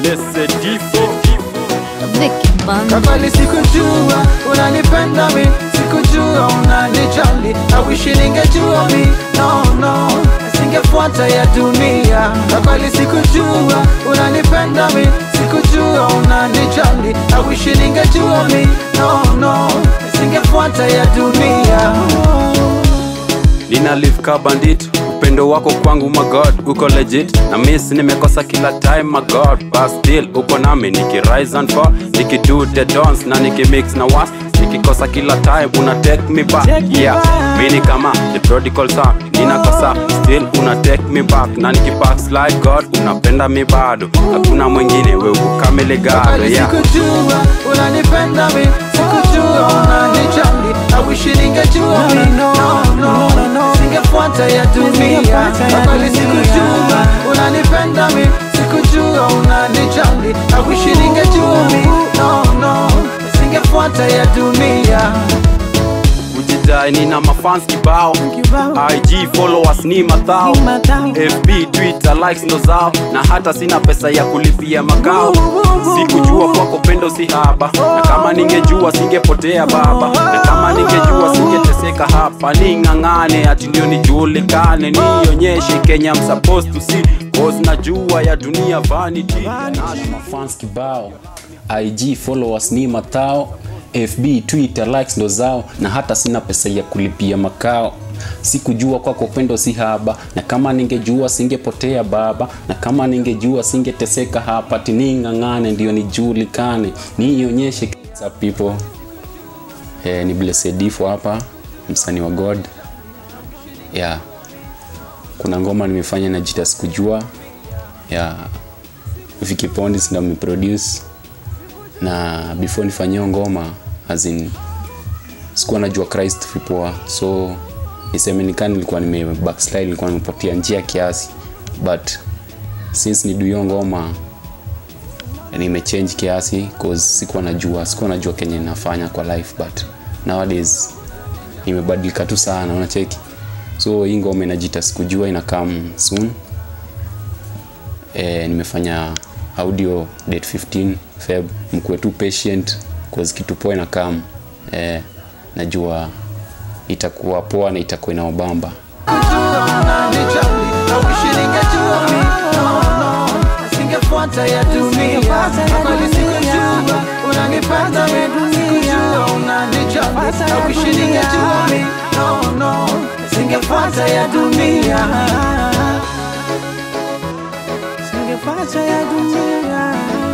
Blessed Difo Vicky Banda. Kweli sikujua unanipenda mi, sikujua unanijali. I wish ningejua mi, no no, singefuata ya dunia. Kweli sikujua unanipenda mi, sikujua unanijali. I wish ningejua mi, no no, singefuata ya dunia. Nina live ka bandit upendo wako kwangu my god uko legit na miss nimekosa kila time my god but still uko nami niki rise and fall niki do the dance na niki mix na was nikikosa kila time una take me back yeah mini kama the prodigal son ninakosa still una take me back na niki backslide god unapenda mi bado hakuna mwingine we ukamele gado Kweli yeah sikujua unanipenda mi, sikujua unanijali. I wish ningejua mi, no no, singefuata ya dunia. Kweli sikujua unanipenda mi, sikujua unanijali. I wish ningejua mi, no no, singefuata ya dunia. kujidai nina mafans kibao ig followers ni mathao fb twitter likes ndo zao na hata sina pesa ya kulipia makao sikujua kwako pendo si haba na kama ningejua singepotea baba na kama ningejua singeteseka hapa ning'ang'ane ati ndio nijulikane nionyeshe kenya I'm supposed to see cause najua ya dunia vanity mafans kibao ig followers ni matao fb twitter likes ndo zao na hata sina pesa ya kulipia makao sikujua kwako pendo si haba na kama ningejua singepotea baba na kama ningejua singeteseka hapa tining'ang'ane ndio nijulikane niionyeshe sa people eh, ni blessedifo hapa msanii wa god yeah kuna ngoma nimefanya na jita sikujua ya Vicky Pondis ndo ameproduce na before nifanyie ngoma as in sikuwa najua Christ vipoa so niseme nikani nilikuwa nime backslide nilikuwa nimepotea njia kiasi but since ni hiyo ngoma nimechange kiasi cause sikuwa najua sikuwa najua kenye nafanya kwa life but nowadays nimebadilika tu sana unacheki so hii ngoma inajita sikujua ina come soon e, nimefanya audio date 15 feb mkuwe tu patient cause kitu poa ina come e, najua itakuwa poa na itakuwa inaobamba Kujua unanijali. I wish ningejua mi, no no, singefuata ya dunia. Kweli sikujua unanipenda mi, sikujua unanijali. I wish ningejua mi, no no, singefuata ya dunia. Singefuata ya dunia.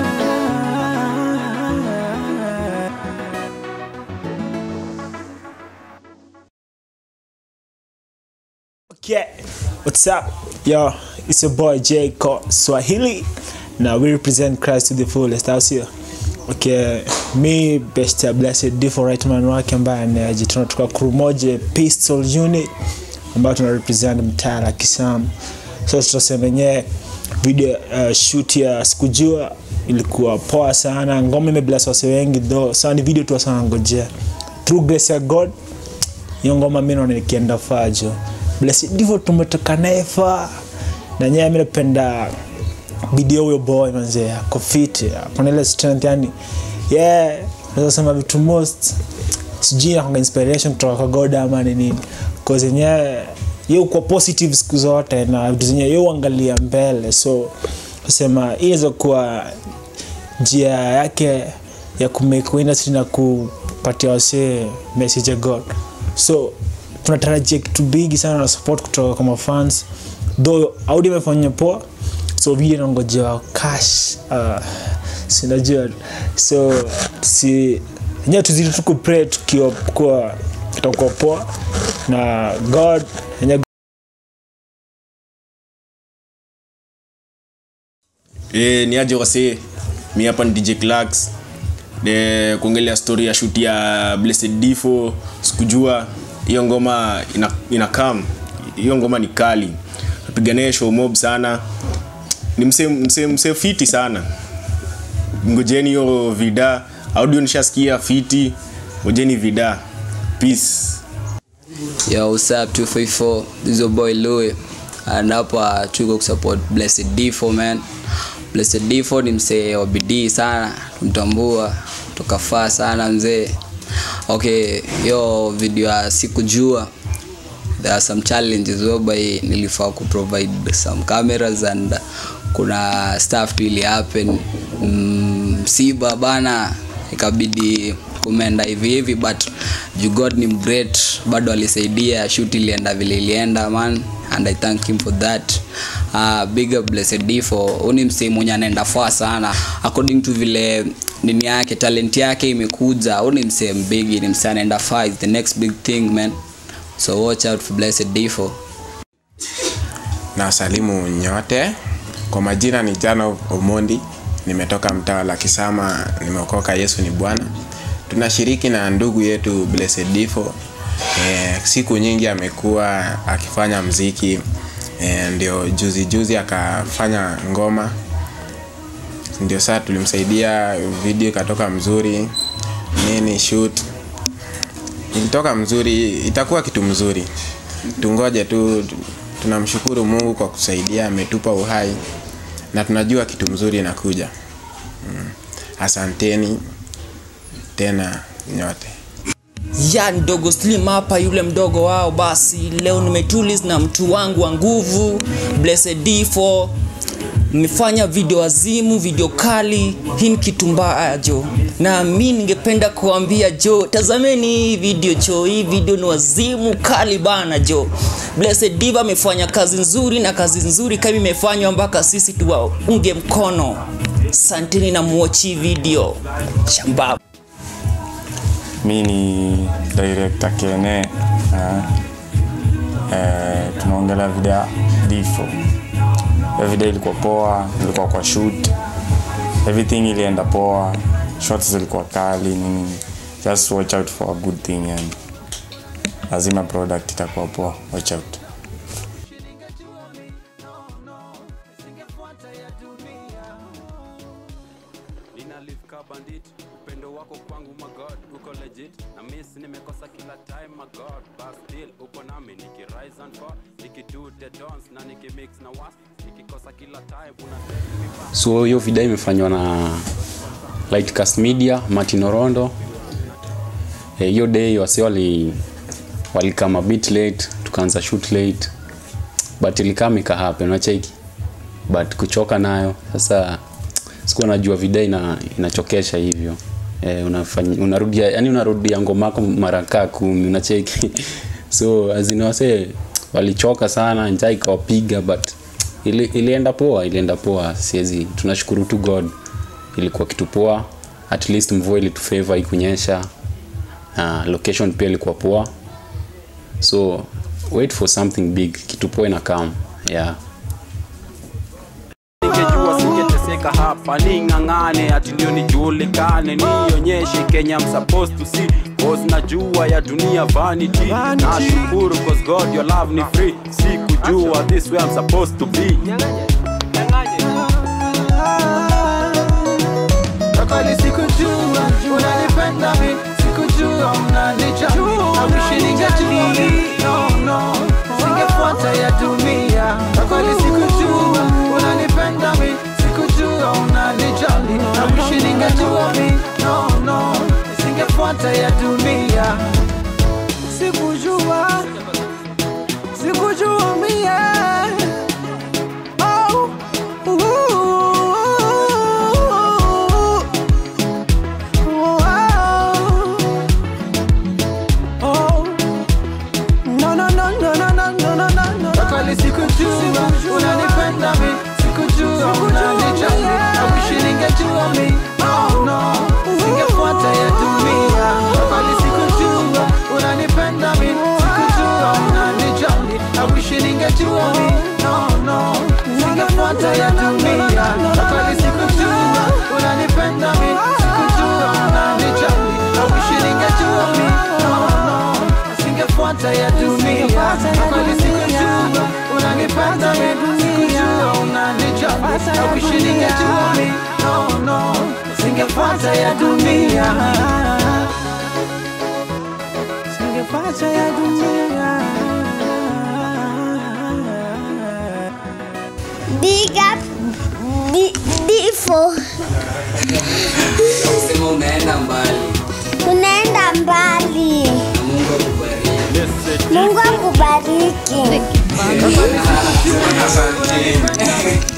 Okay, what's up? Yo, it's your boy J Ko Swahili. Now we represent Christ to the fullest. Au sio? Okay, mi best ya blessed D for right man wake ambaye anajitona tuka crew moja pistol unit ambayo tuna represent mtaa la Kisam. So tutasema yenyewe video uh, shoot ya sikujua ilikuwa poa sana. Ngoma imebless wase wengi though. Sasa ni video tu sana ngojea. Through grace ya God hiyo ngoma mi naona ikienda fajo blessed ndivyo tumetoka naye fa na nyewe mi napenda video huyo boy manze ako fit akona ile strength yani yeah naweza sema vitu most sijui nakwanga inspiration kutoka kwa god ama ni nini cause yenyewe ye uko positive siku zote na vitu zenyewe ye uangalia mbele so kusema hii inaweza kuwa njia yake ya kumake industry na kupatia wasee message ya god so tunatarajia kitu bigi sana na support kutoka kwa mafans though audio imefanya poa so video nangojewa cash uh, sinajua so si enyewe tuzidi tu kupray tukiwa kuwa itakuwa poa na god enyewe e, ni aje wasee mi hapa ni dj Clarks. de kuongelea story ya shoot ya blessed difo sikujua hiyo ngoma ina, ina kam hiyo ngoma ni kali napigania show mob sana ni mse, mse, mse fiti sana ngojeni hiyo vida audio nishasikia fiti ngojeni vida peace Yo, what's up 254 this is your boy Louis and hapa tuko kusupport blessed d4 man Blessed Difo ni msee wa bidii sana tumtambua tukafaa sana mzee okay hiyo video ya sikujua there are some challenges whereby nilifaa kuprovide some cameras and kuna stuff tu ili happen Mm, msiba bana ikabidi kumeenda hivi hivi but juu god ni great bado alisaidia shoot ilienda vile ilienda man and i thank him for that uh, big up blessed difo huu ni msee mwenye anaenda faa sana according to vile nini yake talent yake imekuja huu ni msee mbigi ni msee anaenda far is the next big thing man so watch out for blessed difo na wasalimu nyote kwa majina ni jana omondi nimetoka mtaa la kisama nimeokoka yesu ni bwana tunashiriki na ndugu yetu blessed difo e, siku nyingi amekuwa akifanya mziki e, ndio juzi juzi akafanya ngoma ndio saa tulimsaidia video ikatoka mzuri nini shoot ilitoka mzuri itakuwa kitu mzuri tungoje tu tunamshukuru mungu kwa kusaidia ametupa uhai na tunajua kitu mzuri inakuja mm. asanteni tena nyote ya mdogo slim hapa yule mdogo wao basi leo nimetulis na mtu wangu wa nguvu blessed difo mmefanya video azimu video kali hii ni kitu mbaya jo na mi ningependa kuambia jo tazameni hii video jo hii video ni wazimu kali bana jo blessed diva amefanya kazi nzuri na kazi nzuri kama imefanywa mpaka sisi tuwaunge mkono santeni na muochi video shambaba mi ni director kene eh, eh, tunaongelea video ya difo hiyo video ilikuwa poa ilikuwa kwa shoot everything ilienda poa shots zilikuwa kali nini just watch out for a good thing and lazima product itakuwa poa watch out nina live ka bandit upendo wako kwangu magod uko legit na miss nimekosa kila time magod but still uko nami nikirise and fall nikido the dance na nikimix na was nikikosa kila time una take me back so hiyo video imefanywa na lightcast media martin orondo Eh, hiyo day wase wali walikama bit late tukaanza shoot late but ilikama ikahappen unacheki but kuchoka nayo sasa sikuwa najua video ina, inachokesha hivyo eh, unafanya unarudia yani unarudia ngoma yako mara kaa kumi unacheki so azini wase walichoka sana njaa ikawapiga but ili, ilienda poa ilienda poa siwezi tunashukuru tu god ilikuwa kitu poa at least mvua ilitufavor ikunyesha uh, location pia ilikuwa poa so wait for something big kitu poa ina come yeah ningejua singeteseka hapa ning'ang'ane ati ndio nijulikane nionyeshe kenya I'm supposed to see cause najua ya dunia vanity nashukuru cause god your love ni free sikujua this way I'm supposed to be Kwa kweli sikujua unanipenda mi sikujua unanijali I wish ningejua mi no no singefuata ya dunia Kwa kweli sikujua unanipenda mi sikujua unanijali I wish ningejua mi no no singefuata ya dunia sikujua sikujua mie oh. Ooh. Kweli sikujua unanipenda mi sikujua unanijali awishi ningejua mi oh no singefuata ya dunia Kweli sikujua unanipenda mi sikujua unanijali awishi ningejua mi no no singefuata ya dunia Kweli sikujua unanipenda mi sikujua unanijali awishi ningejua mi no no singefuata ya dunia kweli sikujua unanipenda mi sikujua unanijali I wish ningejua mi no no singefuata ya dunia singefuata ya dunia Big up, big, big Difo, sema unaenda mbali unaenda mbali. na mungu akubariki Mungu akubariki. Vicky Bango. Asante.